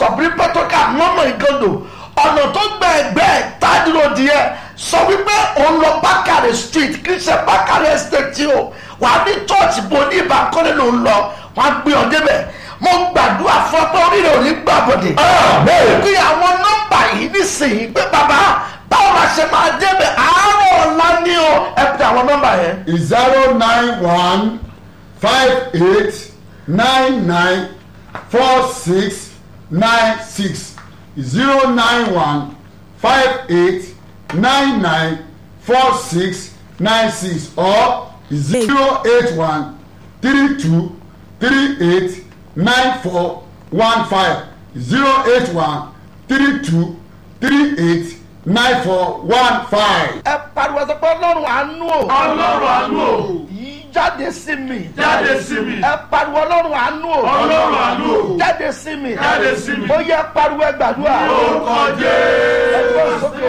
stọ̀bí pẹ́tọ́kà mọ́mọ́ ìgànnò ọ̀nà tó gba ẹgbẹ́ tádúró díẹ̀ sọ wípé òun lọ bákàrẹ̀ street kì í ṣe bákàrẹ̀ estate tí o wàá ní church bo ní ìbákọ́lé ló ń lọ wàá gbé ọ débẹ̀ mo gbàdúrà fún ọ pé oríire ò ní gbàbọ̀dẹ̀ kí àwọn nọ́mbà yìí nísìnyí pé bàbá báwo la ṣe máa débẹ̀ àárọ̀ ọ̀la ní o ẹ pè àwọn nọ́mbà yẹn. zero nine one five eight nine nine four six nine six zero nine one five eight nine nine four six nine six or zero eight one three two three eight nine four one five zero eight one three two three eight nine four one five. ẹ pariwo sọ pé ọlọ́run àánú o ọlọ́run àánú o yìí jáde sí mi jáde sí mi ẹ pariwo ọlọ́run àánú o ọlọ́run àánú o jáde sí mi jáde sí mi ó yẹ pariwo ẹ gbàdúrà orúkọ ẹgbẹ́ sókè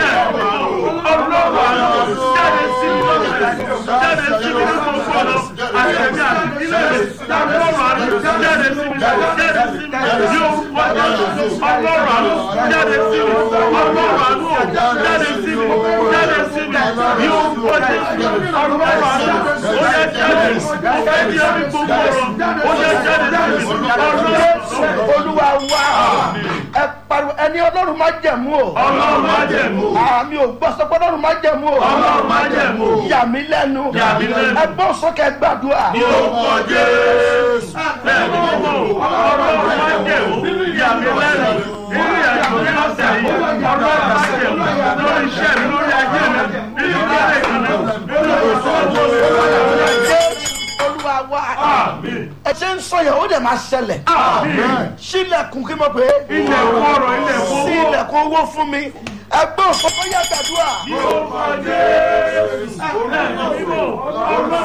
ọlọ́run àánú o jáde sí mi jáde sí mi ní gbogbo ọ̀nà àtẹ̀mí àti ilé ọlọ́run àánú jáde sí mi jáde sí mi ní orúkọ Jésù ọlọ́run àánú jáde sí mi ọlọ́run àánú o jáde sí mi jáde sí mi ní orúkọ Jésù ọlọ́run àánú ó yẹ jáde ó fẹ́ di ẹbí gbogbo ọ̀rọ̀ ó yẹ jáde sí mi ọlọ́run olúwa wá ẹ pariwo ẹni ọlọ́run má jẹ̀mú o ọlọ́run má jẹ̀mú àmì ò gbọ́ sọ pé ọlọ́run má jẹ̀mú o ọlọ́run má jẹ̀mú yà mí lẹ́nu Yà mí lẹ́nu. ẹ gbọ́ sókè gbàdúrà ní orúkọ Jésù bẹ́ẹ̀ ni mo mọ̀ ọlọ́run má jẹ̀mú yà mí lẹ́nu nínú ìyàtọ̀ ní ọ̀sẹ̀ yìí ọlọ́run má jẹ̀mú lórí iṣẹ́ mi lórí ayé mi nínú ìdílé mi nínú ìṣòro Jésù olúwa wá Àmín. ẹ ṣe ń sọ yẹn ó dẹ̀ máa ṣẹlẹ̀ Àmín. sílẹ̀kùn kí mo pè é ilẹ̀kùn ọ̀rọ̀ ilẹ̀kùn owó sílẹ̀kùn owó fún mi ẹ gbọ́ sọ pé yẹ gbàdúrà ní orúkọ Jésù bẹ́ẹ̀ ni mo mọ̀ ọlọ́run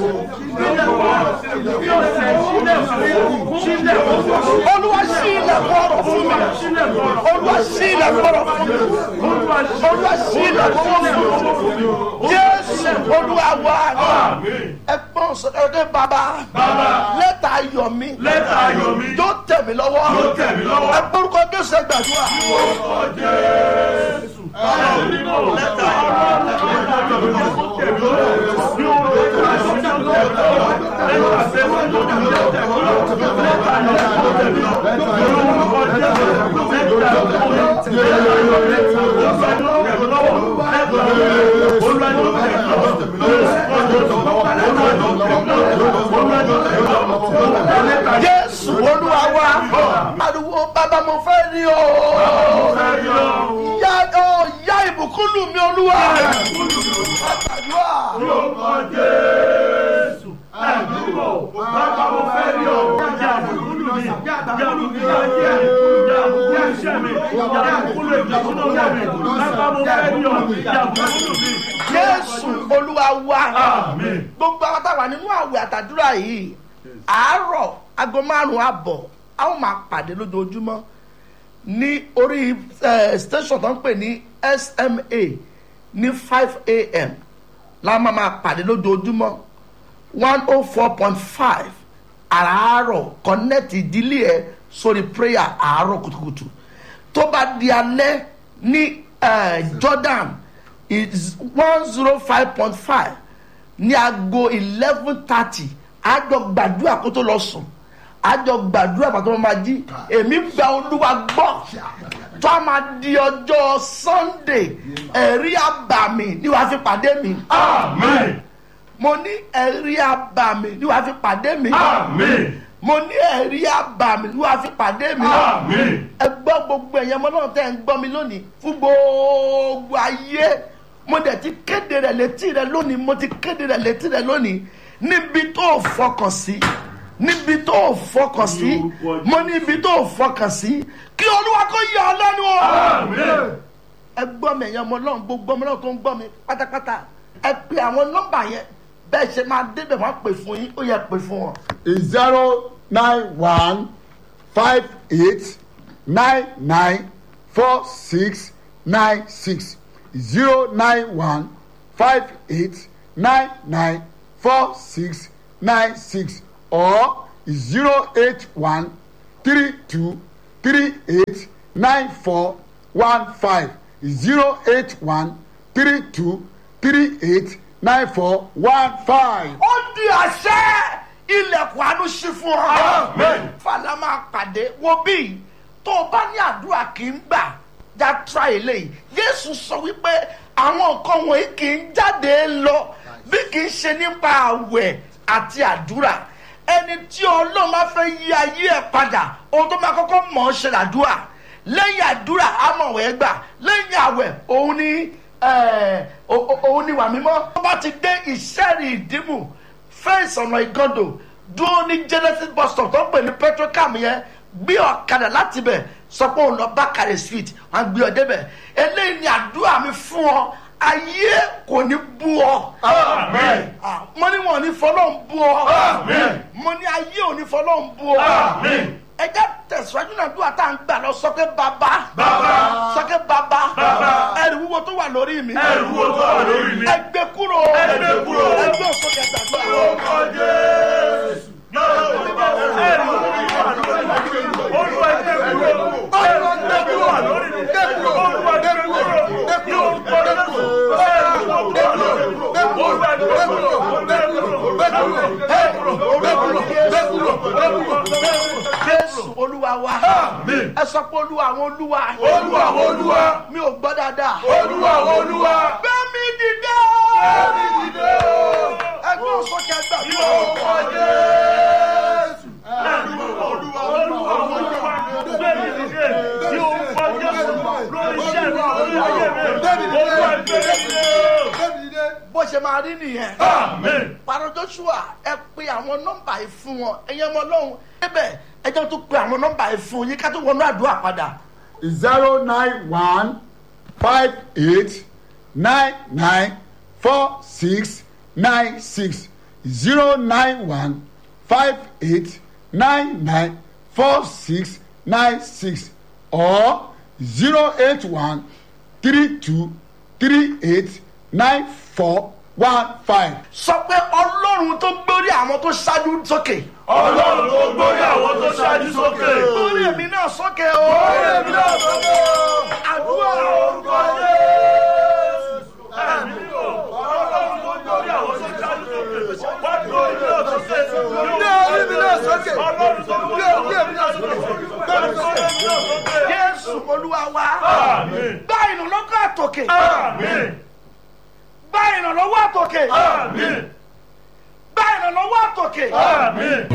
bí ọ̀sẹ̀ sílẹ̀kùn sílẹ̀kùn olúwa sílẹ̀kùn ọ̀rọ̀ fún mi olúwa sílẹ̀kùn ọ̀rọ̀ fún mi olúwa sílẹ̀kùn ọ̀rọ̀ fún mi jésù olúwa wá ẹ gbọ́ sọ ẹ bàbá lẹ́tà ayọ̀ mi lẹ́tà ayọ̀ mi yóò tẹ̀ mí lọ́wọ́ Yóò tẹ̀ mí lọ́wọ́. ẹ gbórúkọ jésù ẹ gbàdúrà jésù olúwa wá ariwo bàbá mo fẹ́ rí o ìyá ọ ìyá ìbùkún lù mí olúwa gbàdúrà. jésù olúwa wá gbogbo àwọn táwa nínú àwẹ̀ àtàdúrà yìí àárọ̀ aago márùn-ún àbọ̀ a ó máa pàdé lójoojúmọ́ ní orí eh, station tó ń pè ní sma ní five a.m. la máa máa pàdé lójoojúmọ́ one oh four point five àràárọ̀ connect ìdílé ẹ sórí prayer àárọ̀ kùtùkùtù tó bá di alẹ́ ní eh, jordan is one zero five point five ní aago eleven thirty àjọ gbàdúrà kó tó lọ sùn àjọ gbàdúrà pàtó wọn máa jí èmi gba olúwa gbọ́ tó a máa di ọjọ́ sunday ẹ̀rí àbàmì ni wàá fi pàdé mi Amen. mo ní ẹ̀rí àbàmì ni wàá fi pàdé mi Amen. mo ní ẹ̀rí àbàmì ni wàá fi pàdé mi Amen. ẹ gbọ́ gbogbo ẹ̀yẹ ọmọ náà tẹ́ ẹ̀ ń gbọ́ mi lónìí fún gbogbo ayé mo dẹ̀ ti kéde rẹ̀ létí rẹ̀ lónìí mo ti kéde rẹ̀ létí rẹ̀ lónìí níbi tó o fọkàn sí níbi tó o fọkàn sí mo níbi tó o fọkàn sí kí olúwa kó yọ ọ lẹ́nu o Amen. ẹ gbọ́ mi ẹ̀yẹ ọmọ náà gbogbo ọmọ náà tó ń gbọ́ mi pátápátá ẹ pe àwọn nọ́mbà yẹn bẹ́ẹ̀ ṣe máa débẹ̀ wọ́n á pè fún yín ó yẹ pè fún wọn. is zero nine one five eight nine nine four six nine six zero nine one five eight nine nine four six nine six or zero eight one three two three eight nine four one five zero eight one three two three eight nine four one five. ó di àṣẹ ilẹ̀kùn àánú ṣí fún ọ. Amen. fàlà máa pàdé wo bí tó o bá ní àdúrà kì í gbà já tra eléyìí Jésù sọ wípé àwọn nǹkan wọ̀nyí kì í jáde lọ bí kì í ṣe nípa àwẹ̀ àti àdúrà ẹni tí Ọlọ́run máa fẹ́ yí ayé ẹ̀ padà ohun tó máa kọ́kọ́ mọ̀ ọ́ ṣe làdúrà lẹ́yìn àdúrà amọ̀wẹ̀ gbà lẹ́yìn àwẹ̀ òun ni eh, o- o- òun ni wà mímọ́ tó bá ti dé ìṣẹ́rì ìdìmú fẹ́ǹsì ọ̀nà ìgàndò dúró ní genesis bus stop tó ń pè ní petrocam yẹn gbé ọ̀kadà láti bẹ̀ sọ pé òun lọ bákàrẹ̀ street wọn gbé ọ débẹ̀ eléyìí ni àdúrà mi fún ọ ayé kò ní bú ọ. Amen. Ah, mo ní wọn ò ní fọlọ́ ń bú ọ. Amen. mo ní ayé ò ní fọlọ́ ń bú ọ. Amen. ẹ jẹ́ tẹ̀síwájú náà dúrà tá à ń gbà lọ sọ pé bàbá. Bàbá. sọ pé bàbá. Bàbá. ẹrù wúwo tó wà lórí mi. Ẹrù wo tó wà lórí mi? ẹ gbé kúrò. Ẹ gbé kúrò. ẹ gbé òsókè gbàdúrà. Orúkọ Jésù. Olúwa ẹrù Olúwa gbé kúrò. Ẹrù gbé kúrò lórí mi. Olúwa gbé kúrò. Ní orúkọ Jésù. Ẹrù wo tó wà lórí mi. Olúwa gbé kúrò. Gbé kúrò. Gbé kúrò. Gbé kúrò. Gbé kúrò. Gbé kúrò. Gbé kúrò. jésù olúwa wa. Àmín. ẹ sọ pé olúwa àwọn olúwa. Olúwa àwọn olúwa. mi ò gbọ́ dáadáa. Olúwa Olúwa. gbẹ́mí dìde. Ẹ̀mí dìde o. ẹgbẹ́ òsókè Ní gbàdúrà. orúkọ Jésù. Ẹrù Olúwa Olúwa Olúwa. Gbẹ̀mí dìde. Ní orúkọ Jésù. Lórí iṣẹ́ mi, lórí ayé mi. Olúwa gbẹ̀mí dìde o. bó ṣe máa rí nìyẹn. Amen. pàrọ̀ joshua ẹ pe àwọn nọ́mbà yìí fún wọn ẹ̀yẹ́ ọmọ ọlọ́run ẹbẹ̀ ẹ jẹ́ tó pe àwọn nọ́mbà yìí fún yín ká tó wọnú àdúrà padà. zero nine one five eight nine nine four six nine six zero nine one five eight nine nine four six nine six or zero eight one three two three eight nine four one five. sọ pé ọlọ́run tó gbórí àwọn tó ṣáájú sókè. Ọlọ́run tó gbórí àwọn tó ṣáájú sókè. gbórí èmi náà sókè o. Gbórí èmi náà sókè o. àdúrà Orúkọ Jésù. Ẹ̀mí o. Ọlọ́run tó gbórí àwọn tó ṣáájú sókè. Wá gbórí mi náà sókè. Gbórí mi náà sókè. Ọlọ́run tó gbórí àwọn tó ṣáájú sókè. Gbórí mi náà sókè. jésù olúwa wa. Àmín. gbá ìrànlọ́wọ́ àtòkè. Àmín. gbá ìrànlọ́wọ́ àtòkè. Àmín. gbá ìrànlọ́wọ́ àtòkè. Àmín.